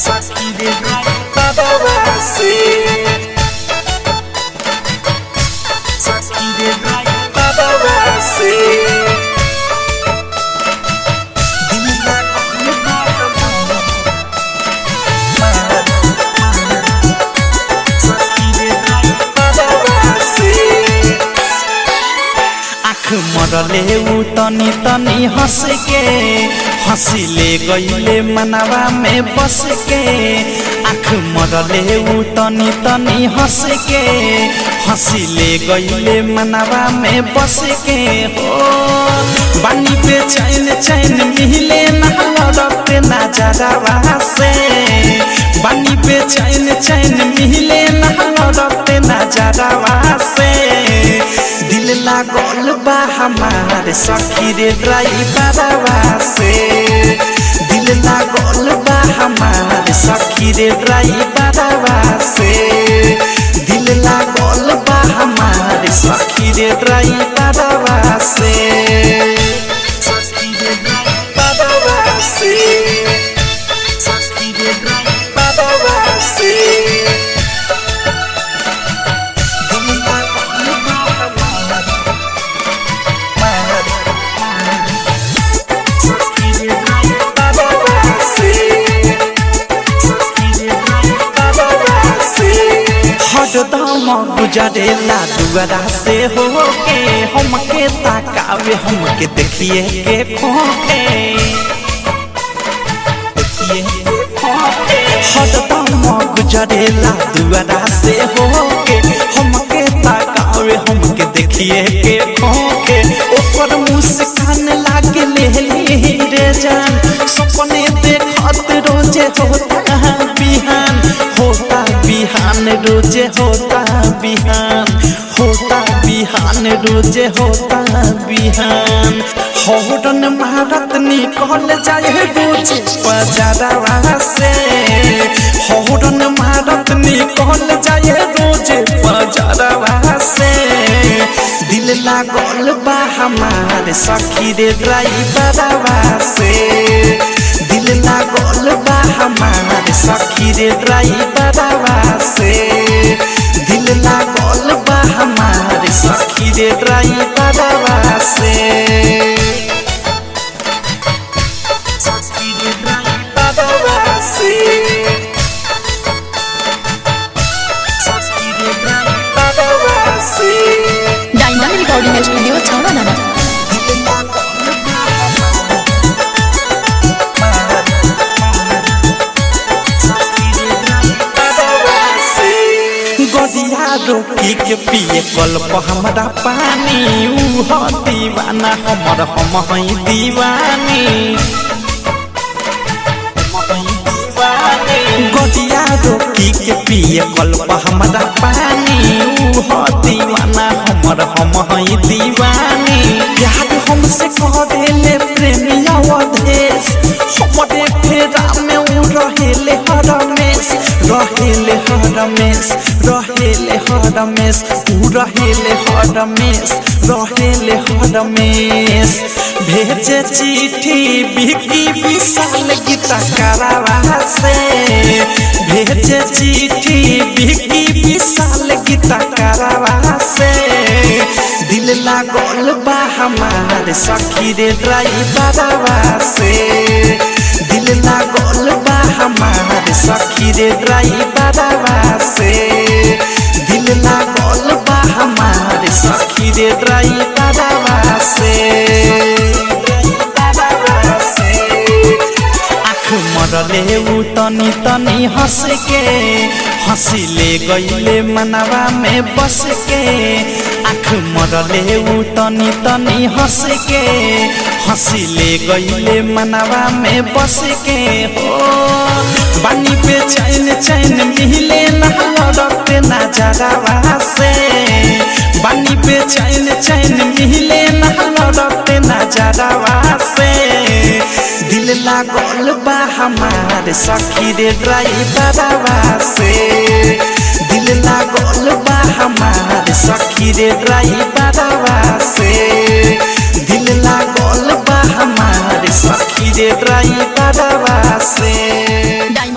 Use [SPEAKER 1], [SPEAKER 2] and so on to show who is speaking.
[SPEAKER 1] आँख मरले ऊ तनी तनी हंस के हंसिले गईले मनवा में बस के आँख मरले ऊ तनी तनी हंस के हंसिले गईले मनवा में बस के हो बानी पे चैन चैन मिले ना लड़ते ना जरावा से बानी पे चैन चैन मिले ना लड़ते ना जरावा से दिल लागल बा हमार सखी रे ड्राइवरवा से दिल लागल बा हमार सखी रे ड्राइवरवा से दिल लागल बा हमार सखी रे ड्राइवरवा से सखी रे ड्राइवरवा से सखी रे ड्राइवरवा से हरदम गुजरेला दुआरा से हो के हमके ताकावे हमके देखिए के खोके देखिए के खोके हरदम गुजरेला दुआरा से हो के हमके ताकावे हमके देखिए के खोके ओकर मुस्कान लागे ले रे जान सपने देखत रोजे होता बिहान होता बिहान रोजे होता बिहान होता बिहान रोजे होता बिहान हौरन मारत निकल जाए रोजे बजारवा से हौरन मारत निकल जाए रोजे बजारवा से दिल लागल बा हमार सखी रे ड्राइवरवा से दिल लागल बा हमार सखी रे ड्राइवरवा से दिल लागल बा हमार सखी रे ड्राइवरवा से सखी रे ड्राइवरवा से सखी रे ड्राइवरवा से
[SPEAKER 2] डायमंड रिकॉर्डिंग स्टूडियो छावा नाना
[SPEAKER 1] गदिया रोकी के पिए कल्प हमरा पानी ऊ ह दीवाना हमर हम हई दीवानी गदिया रोकी के पिए कल्प हमरा पानी ऊ ह दीवाना हमर हम हई दीवानी प्यार हमसे करेले प्रेमिया अधेश हमरे फेरा में ऊ रहेले हरमेश रहेले हरमेश रहेले हरमेश ऊ रहेले हरमेश रहेले हरमेश भेजे चिट्ठी बिकी विशाल गीता करावा से भेजे चिट्ठी बिकी विशाल गीता करावा से दिल लागल बा हमार सखी रे ड्राइवरवा से दिल लागल बा हमार सखी रे ड्राइवरवा से दिल लागल बा हमार सखी रे ड्राइवरवा से ड्राइवरवा से आँख मरले ऊ तनी तनी हंस के हंसिले गईले मनवा में बस के आँख मरले ऊ तनी तनी हंस के हंसिले गईले मनवा में बस के हो बानी पे चैन चैन मिले ना लड़ते ना जरावा से बानी पे चैन चैन मिले ना लड़ते ना जरावा से दिल लागल बा हमार सखी रे ड्राइवरवा से दिल लागल बा हमार सखी रे ड्राइवरवा से दिल लागल बा हमार सखी रे ड्राइवरवा से